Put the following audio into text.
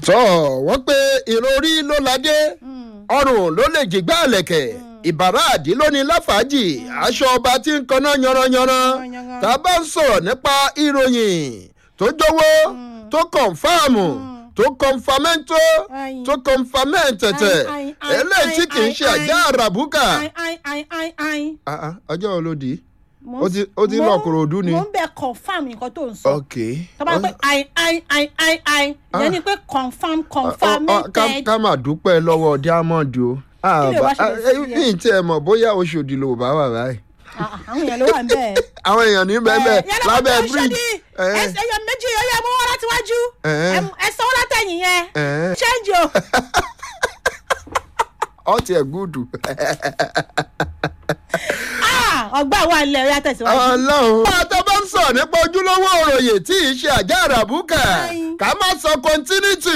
tọ́ wọ́n pé ìròrí ló ládé ọrùn ló lè jìgbá àlẹ̀kẹ̀ ìbàrá àdí ló ní láfàájì aṣọ ọba tí ń kaná yanranyanran tá a bá ń sọ̀rọ̀ nípa ìròyìn tó jọwọ́ tó kọ̀nfàmù tó kọ̀nfàmẹ́ntó tó kọ̀nfàmẹ́ntẹ̀tẹ̀ eléyìí tí kì í ṣe àjá àràbùkà. Ah, ah, ọjọ́ wo ló di ó ti ó ti lọ kòròdú ni. mo ń bẹ confam nǹkan tó ń sọ ok. tó bá pẹ́ ai ai ai ai ai ìyẹn ni pé confam Ọ- ọ- ká confirmated ká máa dúpẹ́ lọ́wọ́ diamond o. Kí lè wá ṣẹlẹ̀ sí ní ìtí ẹ̀ mọ̀ bóyá oṣòdì ló bá wà báyìí. Ah, ah, àwọn èèyàn ló wà ń bẹ́ẹ̀. àwọn èèyàn ní bẹ́ẹ̀ lábẹ́ bridge. ẹ̀, ẹyọ méjì ọyọ mú wọn láti wájú Eh. ẹ sanwó látẹ̀yìn yẹn ẹ̀, ṣéǹjì o. ọtí ẹ̀ gúdù. Ah, ọgbà wà nílẹ̀ ọyá tẹ̀síwájú. ọlọ́run. bá a tó bá ń sọ̀rọ̀ nípa ojúlówó òròyìn tí ì ṣe àjà àràbùkà Ayin. ká má sọ continuity